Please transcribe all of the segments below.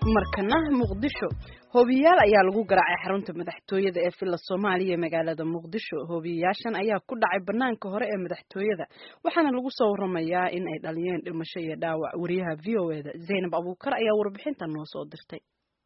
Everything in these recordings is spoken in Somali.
markana muqdisho hoobiyayaal ayaa lagu garaacay xarunta madaxtooyada ee villa soomaaliya ee magaalada muqdisho hoobiyayaashan ayaa ku dhacay banaanka hore ee madaxtooyada waxaana lagu soo waramayaa in ay dhaliyeen dhimasho iyo dhaawac wariyaha v o eda zaynab abuukar ayaa warbixintan noo soo dirtay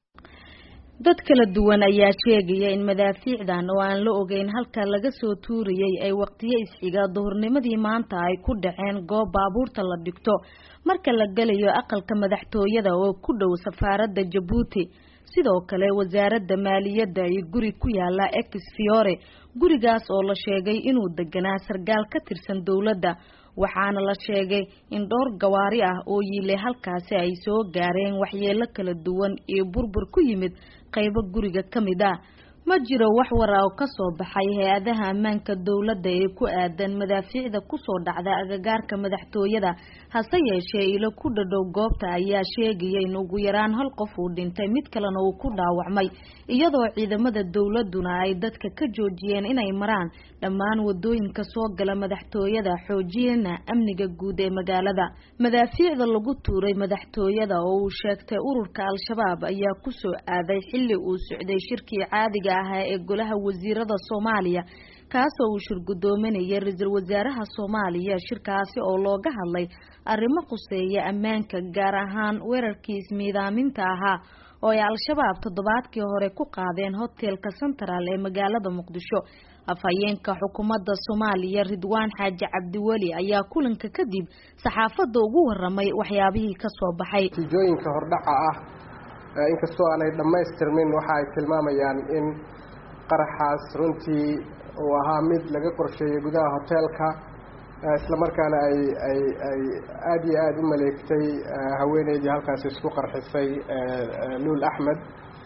dad kala duwan ayaa sheegaya in madaafiicdan oo aan la ogeyn halka laga soo tuuriyey ay waqtiyo isxiga duhurnimadii maanta ay ku dhaceen goob baabuurta la dhigto marka la gelayo aqalka madaxtooyada oo ku dhow safaaradda jabuuti sidoo kale wasaaradda maaliyadda iyo guri ku yaala ex fiore gurigaas oo la sheegay inuu deganaa sargaal ka tirsan dowladda waxaana la sheegay in dhowr gawaari ah oo yiilay halkaasi ay soo gaareen waxyeelo kala duwan iyo burbur ku yimid qaybo guriga ka mid ah ma jiro wax wara oo kasoo baxay hay-adaha ammaanka dowladda ee ku aadan madaafiicda kusoo dhacda agagaarka madaxtooyada hase yeeshee ilo ku dhadhow goobta ayaa sheegaya in ugu yaraan hal qof uu dhintay mid kalena uu ku dhaawacmay iyadoo ciidamada dowladuna ay dadka ka joojiyeen inay maraan dhammaan wadooyinka soo gala madaxtooyada xoojiyana amniga guud ee magaalada madaafiicda lagu tuuray madaxtooyada oo uu sheegtay ururka al-shabaab ayaa kusoo aaday xilli uu socday shirkii caadiga ahaa ee golaha wasiirada soomaaliya kaasoo uu shirgudoominayay ra-iisul wasaaraha soomaaliya shirkaasi oo looga hadlay arrimo khuseeya ammaanka gaar ahaan weerarkii ismiidaaminta ahaa oo ay al-shabaab toddobaadkii hore ku qaadeen hotelka central ee magaalada muqdisho afhayeenka xukuumadda soomaaliya ridwaan xaaji cabdiweli ayaa kulanka kadib saxaafadda ugu waramay waxyaabihii kasoo baxay natiijooyinka hordhaca ah inkastoo aanay dhammaystirmin waxa ay tilmaamayaan in qaraxaas runtii uu ahaa mid laga qorsheeyey gudaha hoteelka islamarkaana ay ay ay aada iyo aada u maleegtay haweeneydii halkaasi isku qarxisay luul axmed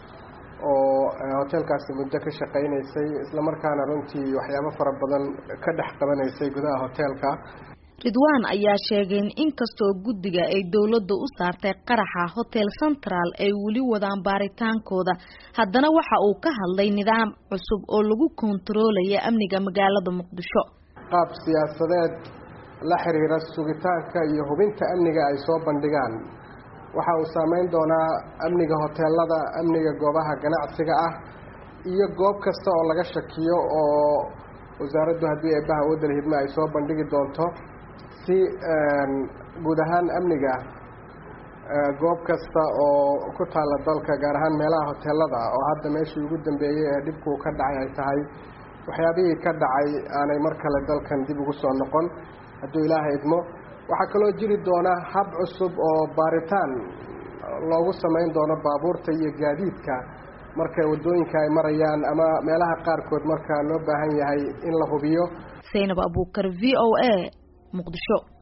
oo hoteelkaasi muddo ka shaqaynaysay islamarkaana runtii waxyaabo fara badan ka dhex qabanaysay gudaha hoteelka ridwaan ayaa sheegay in inkastoo guddiga ay dowladda u saartay qaraxa hotel central ay weli wadaan baaritaankooda haddana waxa uu ka hadlay nidaam cusub oo lagu kontaroolaya amniga magaalada muqdisho qaab siyaasadeed la xiriira sugitaanka iyo hubinta amniga ay soo bandhigaan waxa uu saameyn doonaa amniga hoteelada amniga goobaha ganacsiga ah iyo goob kasta oo laga shakiyo oo wasaaraddu haddii eebbaha waddan hidme ay soo bandhigi doonto si guud ahaan amniga goob kasta oo ku taalla dalka gaar ahaan meelaha hoteelada oo hadda meeshii ugu dambeeyey ee dhibkuu ka dhacay ay tahay waxyaabihii ka dhacay aanay mar kale dalkan dib ugu soo noqon hadduu ilaaha idmo waxaa kaloo jiri doona hab cusub oo baaritaan loogu samayn doono baabuurta iyo gaadiidka marka waddooyinka ay marayaan ama meelaha qaarkood marka loo baahan yahay in la hubiyo zaynab abuukar v o a muqdisho